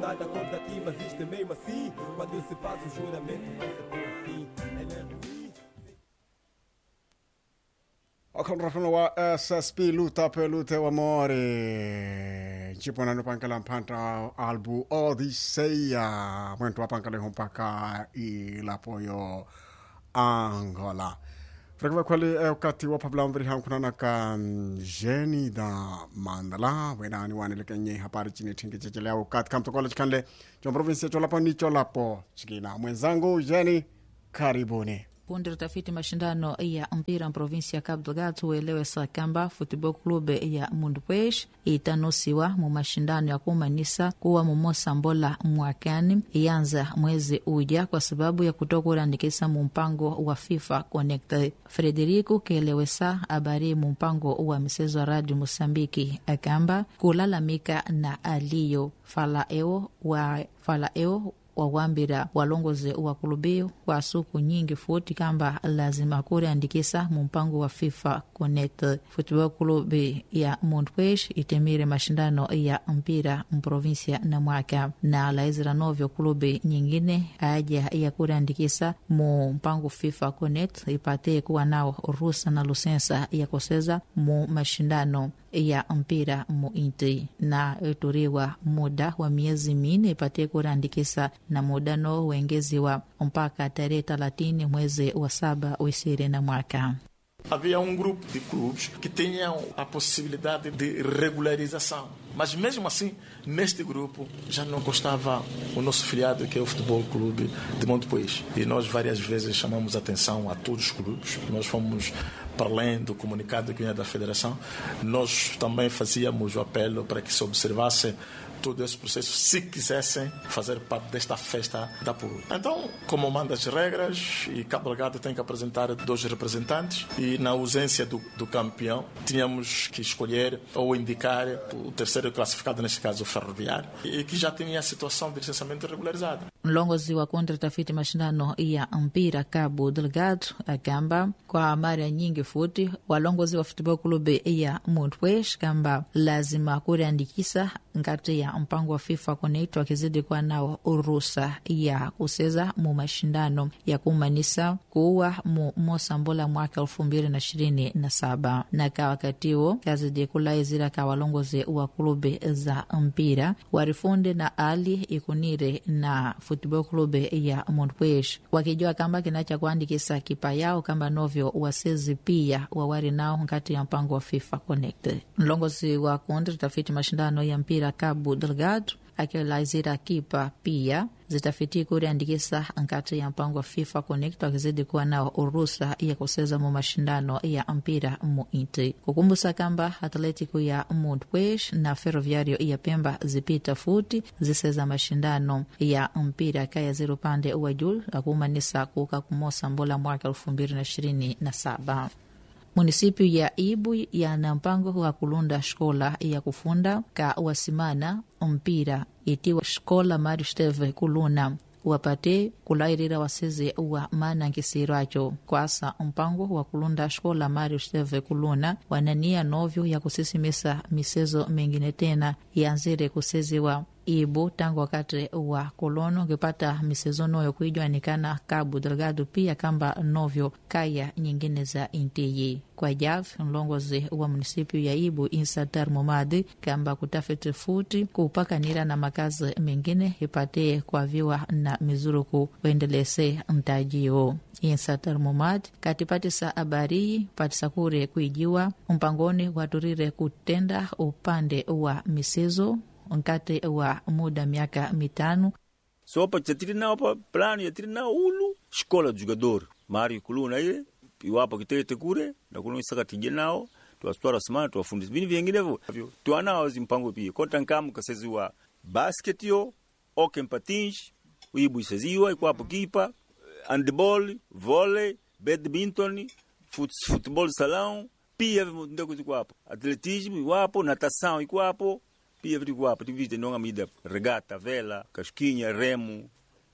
nada contra ti, mas isto é mesmo assim. Quando se faz o juramento, vai ser por fim. É mesmo isso. akhonrafuna wa ssp luta pe lute wa more ncipona no pankala mphanta albu odisseia mwento wa pankala mpaka ilapoyo angola frekiva kwali e ukati wa phabula mviri hankhunana ka jeni da mandala wenani waneleke nye hapari chini thingi chechele ukati kamtokola chikhanle cho provinsia cholapo ni cholapo chikina mwenzangu jeni karibuni punde utafiti mashindano ya mpira provinsi ya Cabo Delgado huelewesa kamba Futebol Clube ya Mundupwesh itanusiwa mu mashindano ya kumanisa kuwa mumosa mbola mwakani ianza mwezi uja kwa sababu ya kutokurandikisa mu mpango wa FIFA Connect. Frederico kielewesa habari mu mpango wa michezo ya Radio Mosambiki akamba kulalamika na aliyo falaeo wa falaeo wawambira walongozi wa kulubio wa suku nyingi futi kamba lazima kuriandikisa mu mpango wa FIFA Connect. Futebol Clube ya Montpes itemire mashindano ya mpira mprovinsia na mwaka na laizira novyo klubi nyingine aja ya kuriandikisa mu mpango FIFA Connect ipate kuwa nao rusa na lusensa ya kuseza mu mashindano ya mpira mu inti na ituriwa muda wa miezi minne ipate kuriandikisa na muda no wengeziwa mpaka tarehe thelathini mwezi wa saba uisiri na mwaka Havia um grupo de clubes que tinham a possibilidade de regularização. Mas mesmo assim, neste grupo já não constava o nosso filiado, que é o Futebol Clube de Montepuez. E nós várias vezes chamamos atenção a todos os clubes. Nós fomos para além do comunicado que vinha da Federação, nós também fazíamos o apelo para que se observasse todo esse processo se quisessem fazer parte desta festa da PUR. Então, como manda as regras, e Cabo Delgado tem que apresentar dois representantes, e na ausência do, do campeão, tínhamos que escolher ou indicar o terceiro classificado, neste caso o Ferroviário, e que já tinha a situação de licenciamento regularizada. mlongozi wa kontra tafiti mashindano ya mpira Cabo Delgado akamba kwa mara nyingi futi walongozi wa futebol clube ya Montpes kamba lazima kuriandikisa ngati ya mpango wa FIFA Connect wakizidi kuwa nao urusa ya kuseza mu mashindano ya kumanisa kuwa mu mosambola mwaka elfu mbili na ishirini na saba na ka wakati huo kazidi kulaizira ka walongozi wa klube za mpira warifunde na ali ikunire na Futebol Clube ya Montpes wakijua kamba kinacha kuandikisa kipa yao kamba novyo wasezi pia wawari nao nkati ya mpango wa FIFA Connect. Mlongozi wa kundi tafiti mashindano ya mpira Cabo Delgado akilaizira kipa pia zitafiti kuriandikisa nkati ya mpango wa FIFA Connect wakizidi kuwa nao urusa ya kuseza mu mashindano ya mpira mu inti kukumbusa kamba Atletico ya Montpes na Ferroviario ya Pemba zipita futi ziseza mashindano ya mpira kaya ziri upande wa juu akumanisa kuka kumosa mbola mwaka elfu mbili na ishirini na saba munisipiu ya Ibu yana mpango wa kulunda shkola ya kufunda ka wasimana mpira itiwa shkola Mario Steve kuluna wapate kulairira waseze wa mana nkisiracho kwasa mpango wa kulunda shkola Mario Steve kuluna wanania novyo ya kusisimisa misezo mengine tena yanzire kuseziwa ibu tangu wakati wa kolono ngipata misezo noyo kuijwanikana Cabo Delgado pia kamba novyo kaya nyingine za intiyi kwa jav mlongozi wa munisipio ya ibu insatar momadi kamba kutafiti futi kupakanira na makazi mengine ipate kwaviwa na mizuruku wendelese mtajio insatar momad katipatisa abariyi patisa kure kuijiwa mpangoni waturire kutenda upande wa misezo nkati wa muda miaka mitano sopa chatiri nao pa plano yatiri nao ulu escola do jogador mari kuluna ile iwapo kitete kure na kuno isaka tije nao tuwasitwara simana tuwafundisa vini vinginevyo tuanao zimpango pia kota nkamu kaseziwa basket yo oke mpatinj uibu iseziwa ikwapo kipa handball volley badminton fut, football salão pia ndeko zikwapo atletismo iwapo natação ikwapo pia vitu kwapo tivite nonga mida regata vela kaskinha remo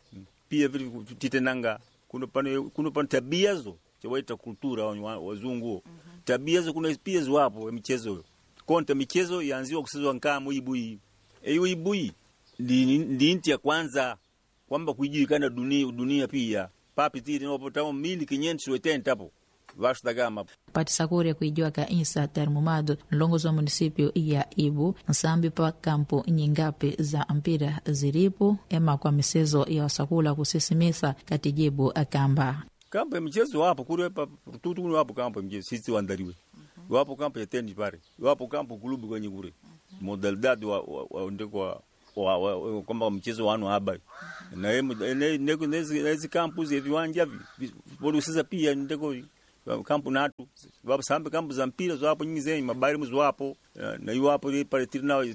pia vitu titenanga kuno pano kuno pano tabia zo chawaita kultura wa- wazungu tabia zo kuna pia zwapo michezo konta michezo yanziwa kusezwa nkamu ibui eyo ibui ndi ndi inti ya kwanza kwamba kuijulikana dunia, dunia pia papitiri nopotamo mili kinyentu wetentapo vashu dagama patisakuri kuijua ka insa termumado nlongozi wa munisipio ya ibu nsambi pa kampu nyingapi za mpira ziripo ema kwa misezo ya wasakula kusisimisa katijibu akamba kampo ya michezo wapo kule pa tutu kule wapo kampo ya michezo sisi wandaliwe wapo kampo ya tendi pale wapo kampo kulubi kwenye kule modalidad wa, wa, wa, ndiko wa, wa, wa, kwamba mchezo wanu habari na emu- ne- ne- nezi nezi kampu zi viwanja vi bodi sasa pia ndiko kampu natu wapo sambe kampu za mpira zwapo nyingi zenye mabari mu zwapo eh, na iwapo ile pale tirina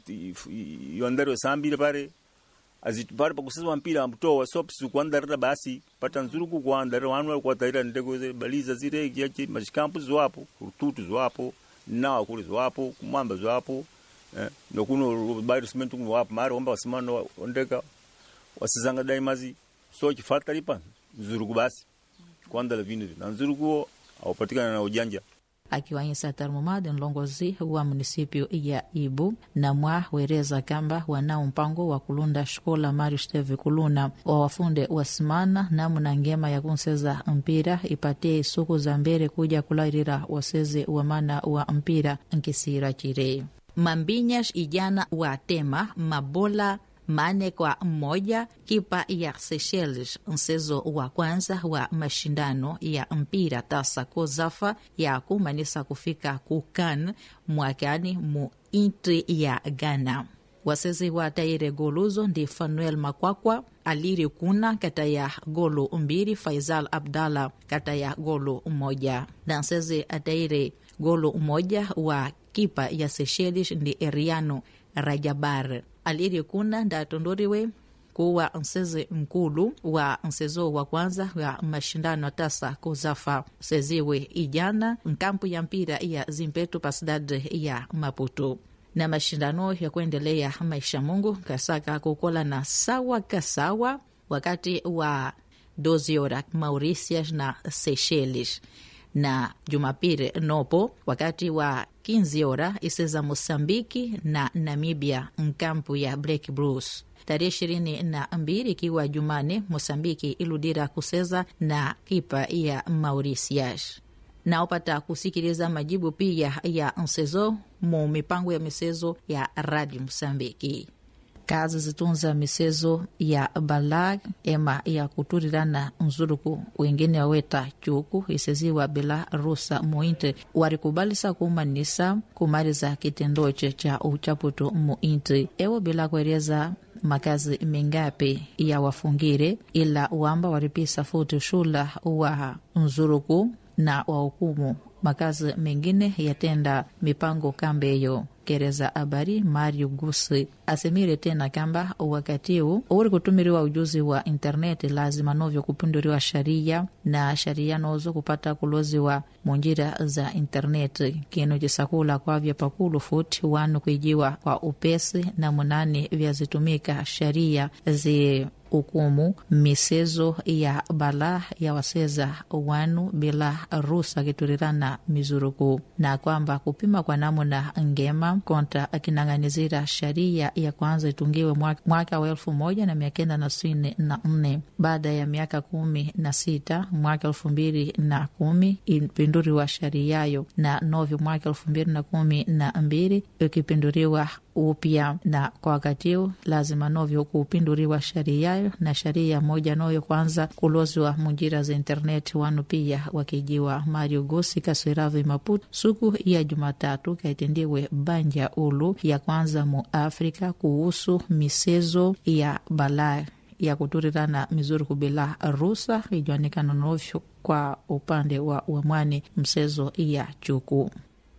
yondari sambile pale azitupale pakusesa mpira amtowa sopi sikuandarira basi pata nzuruku kuandarira wanu wali kuwataira ndeko ze baliza zile kiache mashikampu zwapo rututu zwapo nawa kule zwapo kumwamba zwapo eh, nokuno bari simentu kuno wapo mari omba wasimano ondeka wasizanga daimazi so chifata lipa nzuruku basi kuandala vinu na nzuruku aupatikana na ujanja akiwa insa termumado nlongozi wa munisipio ya ibu na mwa wereza kamba wanao mpango wa kulunda shkola mari steve kuluna wa wafunde wasimana namuna ngema ya kunseza mpira ipatie suku za mbere kuja kulairira waseze wa mana wa mpira nkisira chire mambinyash ijana wa tema mabola mane kwa mmoja kipa ya Seychelles mchezo wa kwanza wa mashindano ya mpira tasa kozafa ya kumanisa kufika kukan mwakani mu intri ya Ghana wasezi wa taire goluzo ndi fanuel makwakwa aliri kuna kata ya golu mbili faisal abdallah kata ya golu moja na nsezi ataire golu moja wa kipa ya Seychelles ndi eriano rajabar aliri kuna ndatondoriwe kuwa nseze nkulu wa nsezo wa kwanza wa mashindano tasa kuzafa seziwe ijana nkampu ya mpira ya zimpetu pasidade ya maputo na mashindano ya kuendelea maisha mungu kasaka kukola na sawa kasawa wakati wa 12 horas Mauritius na Seychelles na Jumapili nopo wakati wa 15 hora iseza Mosambiki na Namibia nkampu ya Black Blues tarehe ishirini na mbili ikiwa Jumane Mosambiki iludira kuseza na kipa ya Mauritius naopata kusikiliza majibu pia ya msezo mu mipango ya misezo ya radi Mosambiki kazi zitunza misezo ya balag ema ya kuturirana nzuruku wengine waweta chuku iseziwa bila rusa muinte warikubalisa kumanisa kumaliza kitendoche cha uchaputu muinte ewo bila kueleza makazi mingapi ya wafungire ila wamba waripisa futi shula wa nzuruku na wahukumu makazi mengine yatenda mipango kambeyo kereza habari Mario Gusi asemire tena kamba wakati huu uri kutumiriwa ujuzi wa interneti lazima novyo kupinduriwa sharia na sharia nozo kupata kuloziwa munjira za interneti kinu jisakula kwavya pakulu futi wanu kuijiwa kwa upesi na munani vyazitumika sharia zi hukumu misezo ya bala ya waseza wanu bila rusa kiturirana mizuruku na kwamba kupima kwa namuna ngema konta akinang'anizira sharia ya kwanza itungiwe mwaka, mwaka wa elfu moja na mia kenda na sitini na nne baada ya miaka kumi na sita mwaka elfu mbili na kumi ipinduriwa shariayo na novyo mwaka elfu mbili na kumi na mbili ikipinduriwa upya na kwa wakati huu lazima novyo kuupinduriwa shariayo na sharia moja noyo kwanza kulozwa munjira za interneti wanu pia wakijiwa Mario Gosi kaswiravi Maputo suku ya Jumatatu kaitendiwe banja ulu ya kwanza mu Afrika kuhusu misezo ya balaa ya kuturirana mizuri kubila rusa ijuanikana novyo kwa upande wa wamwani msezo ya chuku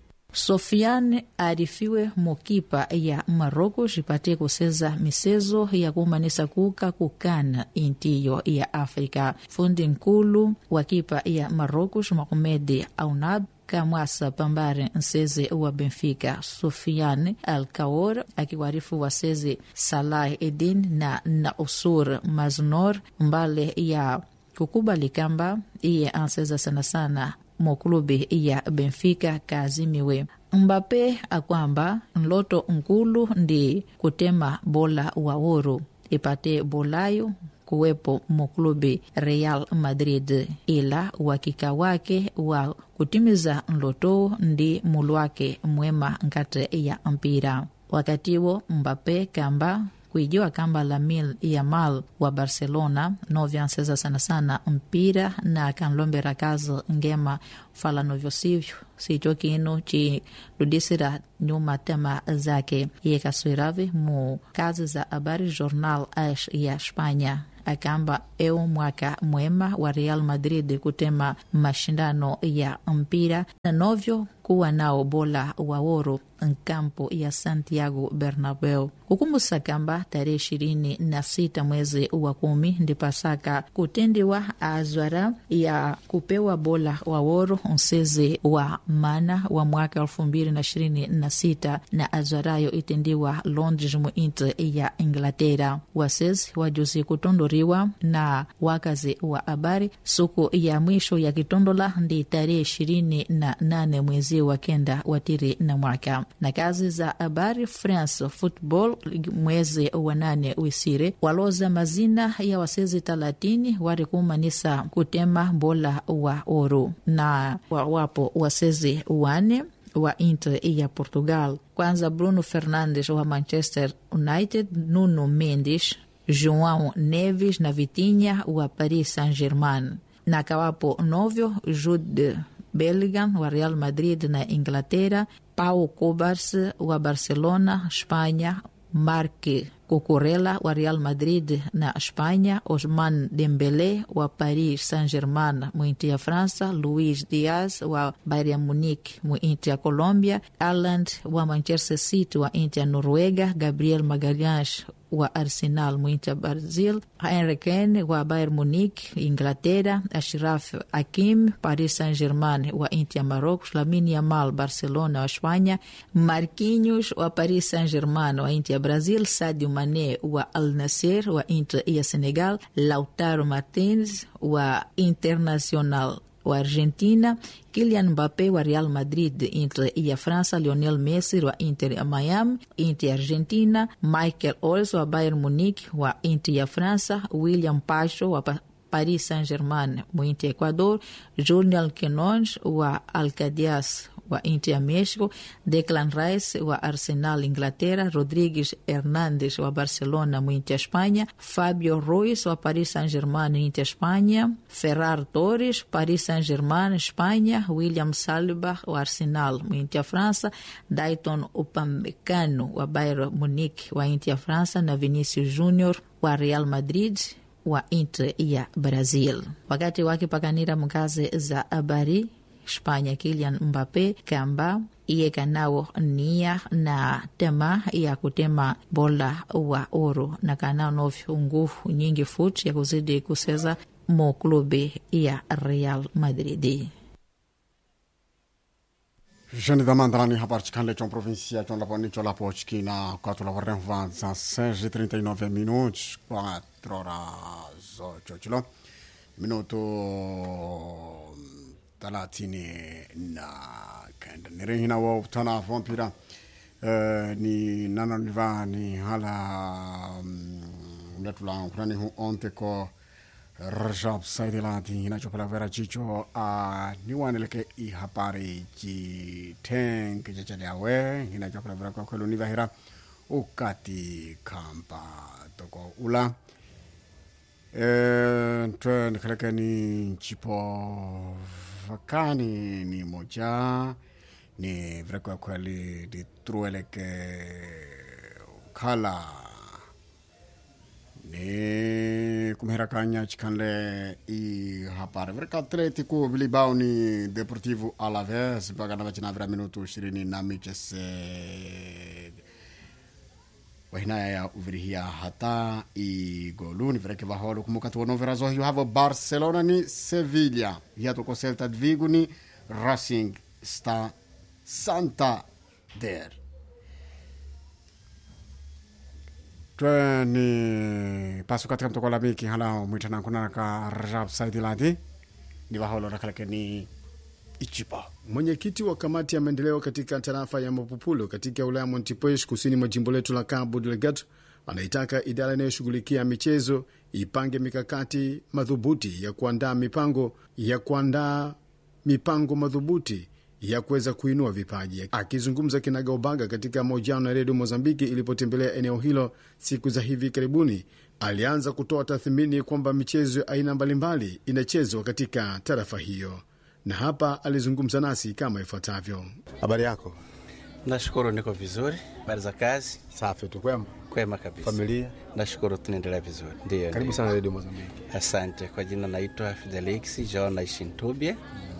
Sofiane arifiwe mukipa ya Maroko jipatie kuseza misezo ya kumanisa kuka kukana intiyo ya Afrika. Fundi nkulu wa kipa ya Maroko Mohamed Aunab kamwasa pambare nseze wa Benfica Sofiane Alkaor akiwarifu waseze Salah Edin na Nausur Maznor mbale ya kukubali kamba iye anseza sana sana mukulubi ya Benfica kaazimiwe mbape akwamba nloto nkulu ndi kutema bola wa ouro ipate bolayo kuwepo muklubi Real Madrid, ila uhakika wake wa kutimiza nloto ndi mulu wake mwema nkati ya mpira. Wakatiwo Mbappe kamba kuijiwa kamba Lamine Yamal wa Barcelona novyanseza sana sana mpira na kanlombera kazi ngema falano vyosivyo sicho kinu chiludisira nyuma tema zake yekaswiravi mu kazi za habari Jornal Ash ya Espanya akamba eu mwaka mwema wa Real Madrid kutema mashindano ya mpira na novyo kuwa nao bola wa ouro nkampo ya Santiago Bernabeu kukumbusa kamba tarehe ishirini na sita mwezi wa kumi ndipasaka kutendiwa azwara ya kupewa bola wa ouro nsezi wa mana wa mwaka elfu mbili na ishirini na sita na azwarayo itendiwa Londres mu inti ya Inglaterra wasezi wajuzi kutondoriwa na wakazi wa habari suku ya mwisho ya kitondola ndi tarehe ishirini na nane mwezi wa kenda watiri na mwaka na kazi za habari France Football mwezi wa nane wisire waloza mazina ya wasezi talatini wari kumanisa kutema bola wa ouro na wapo wasezi wane wa Inter ya Portugal kwanza Bruno Fernandes wa Manchester United Nuno Mendes João Neves na Vitinha wa Paris Saint-Germain na kawapo novyo Jude Bellingham wa Real Madrid na Inglaterra, Pau Cobars wa Barcelona, Espanha, Marc Cucurella wa Real Madrid na Espanha, Osman Dembele wa Paris Saint-Germain mu inti ya França, Luis Diaz wa Bayern Munich mu inti ya Colombia, Haaland wa Manchester City wa inti ya Noruega, Gabriel Magalhães wa Arsenal mu inti ya Brazil, Harry Kane wa Bayern Munich Inglaterra, Ashraf Hakim Paris Saint-Germain wa inti ya Marocos, Lamine Yamal Barcelona wa Espanha, Marquinhos wa Paris Saint-Germain wa inti ya Brazil, Sadio Mane wa Al Nassr wa inti ya Senegal, Lautaro Martins wa Internacional wa Argentina, Kylian Mbappe wa Real Madrid, Inter ya França, Lionel Messi wa Inter ya Miami, Inter ya Argentina, Michael Olise wa Bayern Munich wa Inter ya França, William Pacho wa pa Paris Saint-Germain mu Inter ya Ecuador, Julian Quinones wa Alcadias wa Inter ya Mexico, Declan Rice wa Arsenal Inglaterra, Rodrigues Hernandes wa Barcelona mu Inter ya Espanha, Fabio Ruiz wa Paris Saint-Germain Inter ya Espanha, Ferrar Torres Paris Saint-Germain Espanha, William Saliba wa Arsenal mu Inter ya França, Dayton Upamecano wa Bayern Munich wa Inter ya França na Vinicius Junior wa Real Madrid wa Inter ya Brazil. Wakati wakipakanira mkazi za habari Espanya Kylian Mbappe kamba iye kanao nia na tema ya kutema bola wa ouro na kanao novyo nguvu nyingi futi ya kuzidi kuseza mo klubi ya Real Madrid. Jeni da Mandrani habari chikanle chon provincia chon lapo ni chon lapo chikina quatro la varren vanza 6 e 39 minutos 4 horas 8 chilo minuto thelathini na kenda ni rehina wa utana vampira uh, ni nana niva ni hala um, letula kurani hu onte ko rajab saidilati hinachopela vera chicho a uh, niwaneleke i hapari chi tenk chachaliawe hinachopela vera kwa kwelu nivahira ukati kampa toko ula e, twe nikaleke ni chipo vakani ni moja ni vrekwa kweli di trueleke kala ni kumherakanya chikanle i hapare vreka atletico bilibao ni deportivo alaves bagana vachinavira minuto ishirini na michese wahinaya ya uvirihia hata igolu ni vireke vaholo kumukati wonovera zohiyo havo barcelona ni sevilla hiatoko celta de vigo ni racing sta santander twe ni paso katika mtoko la miki hala mwitana kunana ka rajab saidiladi ni vaholo rakaleke ni Ichipa. Mwenyekiti wa kamati ya maendeleo katika tarafa ya Mapupulo katika wilaya ya Montepuez kusini mwa jimbo letu la Cabo Delgado anaitaka idara inayoshughulikia michezo ipange mikakati madhubuti ya kuandaa mipango ya kuandaa mipango madhubuti ya kuweza kuinua vipaji. Akizungumza kinagaubaga katika mahojiano na redio Mozambiki ilipotembelea eneo hilo siku za hivi karibuni, alianza kutoa tathmini kwamba michezo ya aina mbalimbali inachezwa katika tarafa hiyo, na hapa alizungumza nasi kama ifuatavyo. Habari yako? Nashukuru, niko vizuri. Habari za kazi? Safi tu, kwema. Kwema kabisa. Familia? Nashukuru, tunaendelea vizuri. Ndio, Karibu ndio. sana redio Mozambiki. Asante. Kwa jina naitwa Fidelix John naishi Ntubye.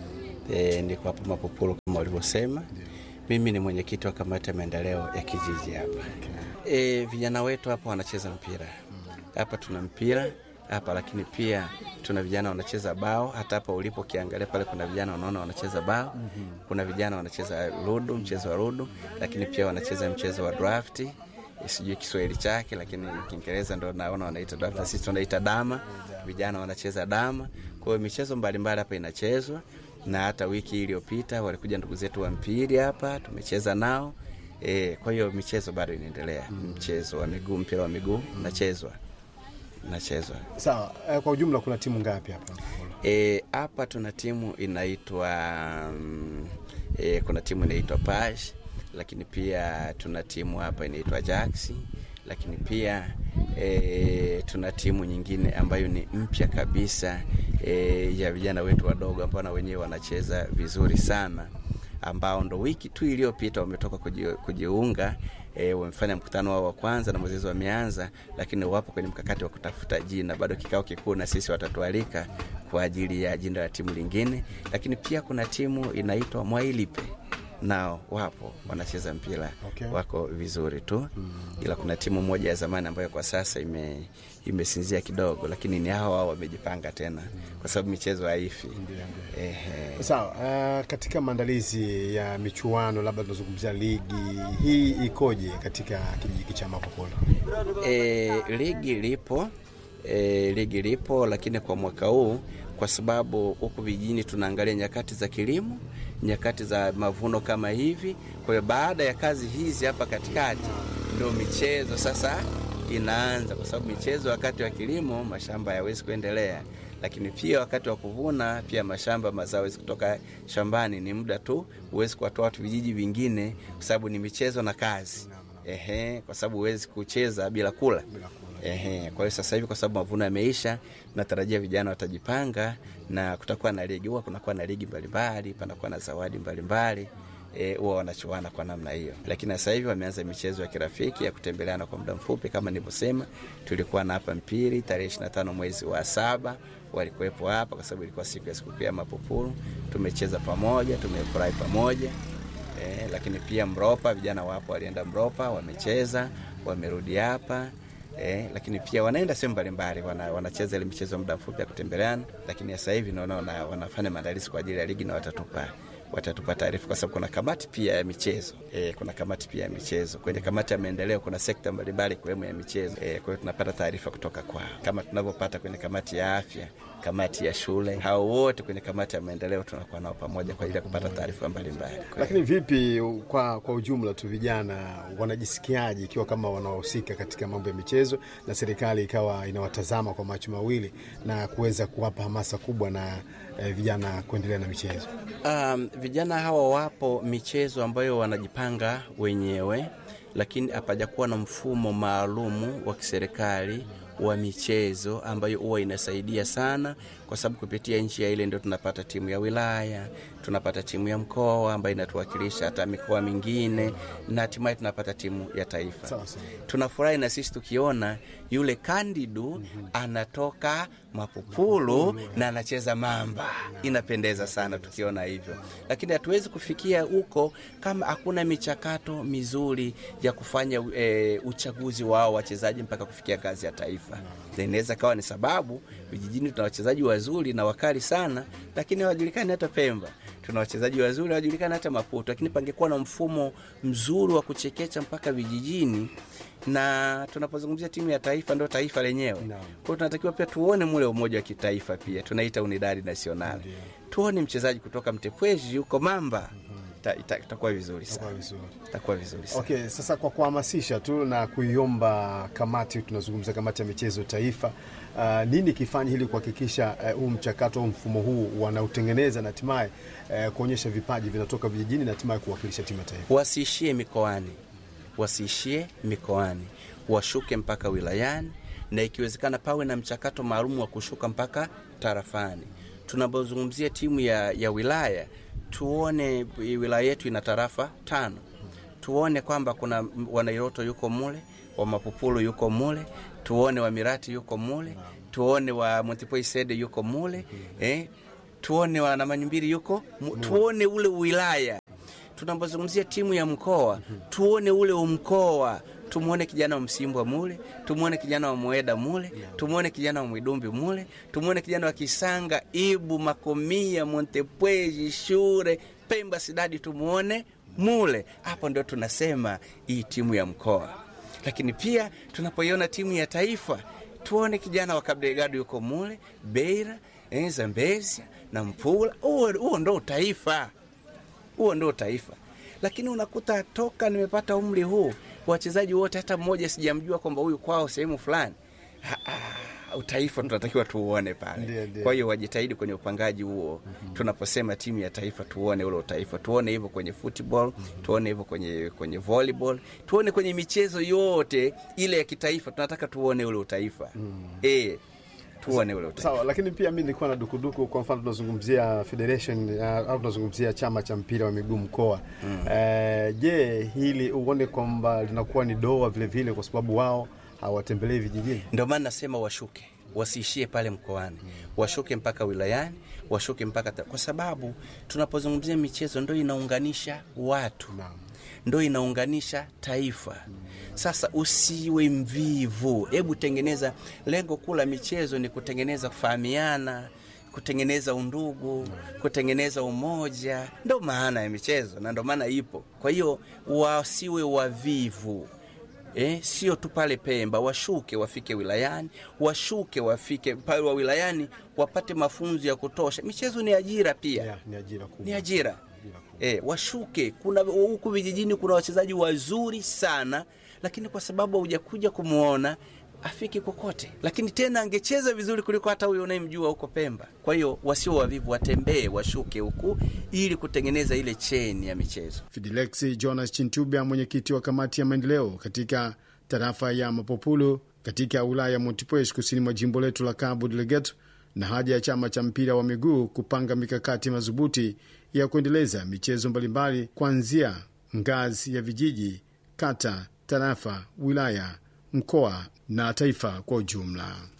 E, niko hapa Mapupulu kama ulivyosema. Mimi ni mwenyekiti wa kamati ya maendeleo ya kijiji hapa. E, vijana wetu hapa wanacheza mpira hapa, tuna mpira hapa, lakini pia tuna vijana wanacheza bao. Hata hapa ulipo ukiangalia pale, kuna vijana unaona wanacheza bao, kuna vijana wanacheza ludo, mchezo wa ludo, lakini pia wanacheza mchezo wa drafti sijui Kiswahili chake, lakini Kiingereza ndo naona wanaita draft, na sisi tunaita dama. Vijana wanacheza dama. Kwa hiyo michezo mbalimbali hapa inachezwa, na hata wiki iliyopita walikuja ndugu zetu wa mpiri hapa, tumecheza nao e, kwa hiyo michezo bado inaendelea. Mchezo wa miguu, mpira wa miguu unachezwa nachezwa Sawa, eh, kwa ujumla kuna timu ngapi hapa? E, hapa tuna timu inaitwa mm, e, kuna timu inaitwa Pash, lakini pia tuna timu hapa inaitwa Jax, lakini pia e, tuna timu nyingine ambayo ni mpya kabisa e, ya vijana wetu wadogo ambao na wenyewe wanacheza vizuri sana ambao ndo wiki tu iliyopita wametoka kuji- kujiunga e, wamefanya mkutano wao wa kwanza na mwezezi wameanza, lakini wapo kwenye mkakati wa kutafuta jina. Bado kikao kikuu na sisi watatualika kwa ajili ya jina la timu lingine, lakini pia kuna timu inaitwa Mwailipe nao wapo wanacheza mpira Okay. wako vizuri tu ila kuna timu moja ya zamani ambayo kwa sasa ime imesinzia kidogo, lakini ni hao hao wamejipanga tena kwa sababu michezo haifi. Ehe. Sawa, eh, katika maandalizi ya michuano, labda tunazungumzia ligi hii ikoje katika kijiji cha Mapopolo? E, ligi lipo e, ligi lipo, lakini kwa mwaka huu kwa sababu huku vijijini tunaangalia nyakati za kilimo, nyakati za mavuno kama hivi. Kwa hiyo baada ya kazi hizi hapa katikati ndio michezo sasa inaanza, kwa sababu michezo wakati wa kilimo mashamba hayawezi kuendelea, lakini pia wakati wa kuvuna pia mashamba mazao hawezi kutoka shambani, ni muda tu, huwezi kuwatoa watu vijiji vingine, kwa sababu ni michezo na kazi. Ehe, kwa sababu huwezi kucheza bila kula. Ehe, kwa hiyo sasa hivi kwa sababu mavuno yameisha, natarajia vijana watajipanga na kutakuwa na ligi. Huwa kunakuwa na ligi mbalimbali, panakuwa na zawadi mbalimbali eh, huwa wanachuana kwa namna hiyo, lakini sasa hivi wameanza michezo ya kirafiki ya kutembeleana kwa muda mfupi. Kama nilivyosema, tulikuwa na hapa mpiri tarehe 25 mwezi wa saba walikuwepo hapa kwa sababu ilikuwa siku ya sikukuu ya Mapupulu. Tumecheza pamoja, tumefurahi pamoja. Eh, lakini pia Mropa, vijana wapo walienda Mropa, wamecheza, wamerudi hapa. Eh, lakini pia wanaenda sehemu mbalimbali, wana, wanacheza ile michezo muda mfupi ya kutembeleana, lakini sasa hivi naona wana, wanafanya maandalizi kwa ajili ya ligi na watatupa watatupa taarifa kwa sababu kuna kamati pia ya michezo e, kuna kamati pia ya michezo. Kwenye kamati ya maendeleo kuna sekta mbalimbali ikiwemo ya michezo e, kwa hiyo tunapata taarifa kutoka kwao kama tunavyopata kwenye kamati ya afya, kamati ya shule. Hao wote kwenye kamati ya maendeleo tunakuwa nao pamoja kwa ajili ya kupata taarifa mbalimbali. Kwa hiyo- Lakini vipi kwa, kwa ujumla tu vijana wanajisikiaje ikiwa kama wanahusika katika mambo ya michezo na serikali ikawa inawatazama kwa macho mawili na kuweza kuwapa hamasa kubwa na eh, vijana kuendelea na michezo? Um, vijana hawa wapo michezo ambayo wanajipanga wenyewe, lakini hapajakuwa na mfumo maalumu wa kiserikali wa michezo ambayo huwa inasaidia sana, kwa sababu kupitia nchi ya ile ndio tunapata timu ya wilaya, tunapata timu ya mkoa ambayo inatuwakilisha hata mikoa mingine, na hatimaye tunapata timu ya taifa. Sawa sawa. Tunafurahi na sisi tukiona yule Kandidu anatoka Mapupulu na anacheza Mamba, inapendeza sana tukiona hivyo, lakini hatuwezi kufikia huko kama hakuna michakato mizuri ya kufanya e, uchaguzi wao wachezaji mpaka kufikia ngazi ya taifa. Na Inaweza kawa ni sababu vijijini tuna wachezaji wazuri na wakali sana, lakini hawajulikani hata Pemba. tuna wachezaji wazuri wanajulikana hata Maputo, lakini pangekuwa na mfumo mzuri wa kuchekecha mpaka vijijini, na tunapozungumzia timu ya taifa ndio taifa lenyewe. Kwa hiyo tunatakiwa pia tuone mule umoja wa kitaifa, pia tunaita unidadi nasional, tuone mchezaji kutoka Mtepweji yuko Mamba, ita- ita- itakuwa vizuri sana, itakuwa vizuri sana. Okay, sasa kwa kuhamasisha tu na kuiomba kamati, tunazungumza kamati ya michezo taifa, uh, nini kifanye ili kuhakikisha eh, huu mchakato au mfumo huu wanautengeneza na hatimaye eh, kuonyesha vipaji vinatoka vijijini na hatimaye kuwakilisha timu ya taifa? wasiishie mikoani, wasiishie mikoani, washuke mpaka wilayani, na ikiwezekana pawe na mchakato maalum wa kushuka mpaka tarafani. Tunapozungumzia timu ya, ya wilaya, tuone wilaya yetu ina tarafa tano, tuone kwamba kuna Wanairoto yuko mule, wa Mapupulu yuko mule, tuone wa Mirati yuko mule, tuone wa Montipoi Sede yuko mule, eh, tuone wa Namanyumbiri yuko mu, tuone ule wilaya tunapozungumzia timu ya mkoa tuone ule umkoa, tumwone kijana wa Msimbwa mule, tumwone kijana wa Mweda mule, tumwone kijana wa Mwidumbi mule, tumwone kijana wa Kisanga, Ibu, Makomia, Montepweji, Shure, Pemba, Sidadi, tumwone mule. Hapo ndio tunasema hii timu ya mkoa. Lakini pia tunapoiona timu ya taifa tuone kijana wa Kabdegado yuko mule, Beira, eh, Zambezia na Mpula. Huo huo ndo taifa huo ndio taifa. Lakini unakuta toka nimepata umri huu wachezaji wote hata mmoja sijamjua kwamba huyu kwao sehemu fulani. Ah, ah, Utaifa tunatakiwa tuuone Ndiyo, pale. ndiyo. Kwa hiyo wajitahidi kwenye upangaji huo. Tunaposema timu ya taifa, tuone ule utaifa, tuone hivyo kwenye football, tuone hivyo kwenye kwenye volleyball, tuone kwenye michezo yote ile ya kitaifa. Tunataka tuone ule utaifa eh, tuone ule utaifa. Sawa, lakini pia mi nilikuwa na dukuduku. Kwa mfano tunazungumzia federation uh, au tunazungumzia chama cha mpira wa miguu mkoa Eh, je, hili uone kwamba linakuwa ni doa vile vile, kwa sababu wao hawatembelei vijijini? Ndio maana nasema washuke, wasiishie pale mkoani, washuke mpaka wilayani, washuke mpaka ta... kwa sababu tunapozungumzia michezo ndo inaunganisha watu, ndo inaunganisha taifa. Sasa usiwe mvivu, hebu tengeneza. Lengo kuu la michezo ni kutengeneza kufahamiana kutengeneza undugu, kutengeneza umoja, ndo maana ya michezo na ndo maana ipo. Kwa hiyo wasiwe wavivu. Eh, sio tu pale Pemba, washuke wafike wilayani, washuke wafike pale wa wilayani wapate mafunzo ya kutosha. Michezo ni ajira pia, Yeah, ni ajira kubwa. ni ajira eh, washuke. Kuna huku vijijini kuna wachezaji wazuri sana, lakini kwa sababu hujakuja kumwona afiki kokote, lakini tena angecheza vizuri kuliko hata huyo unayemjua huko Pemba. Kwa hiyo wasio wavivu, watembee, washuke huku ili kutengeneza ile cheni ya michezo. Fidelexi Jonas Chintubya, mwenyekiti wa kamati ya maendeleo katika tarafa ya Mapopulu katika wilaya ya Montepuez kusini mwa jimbo letu la Cabo Delgado, na haja ya chama cha mpira wa miguu kupanga mikakati madhubuti ya kuendeleza michezo mbalimbali kuanzia ngazi ya vijiji, kata, tarafa, wilaya, mkoa na taifa kwa ujumla.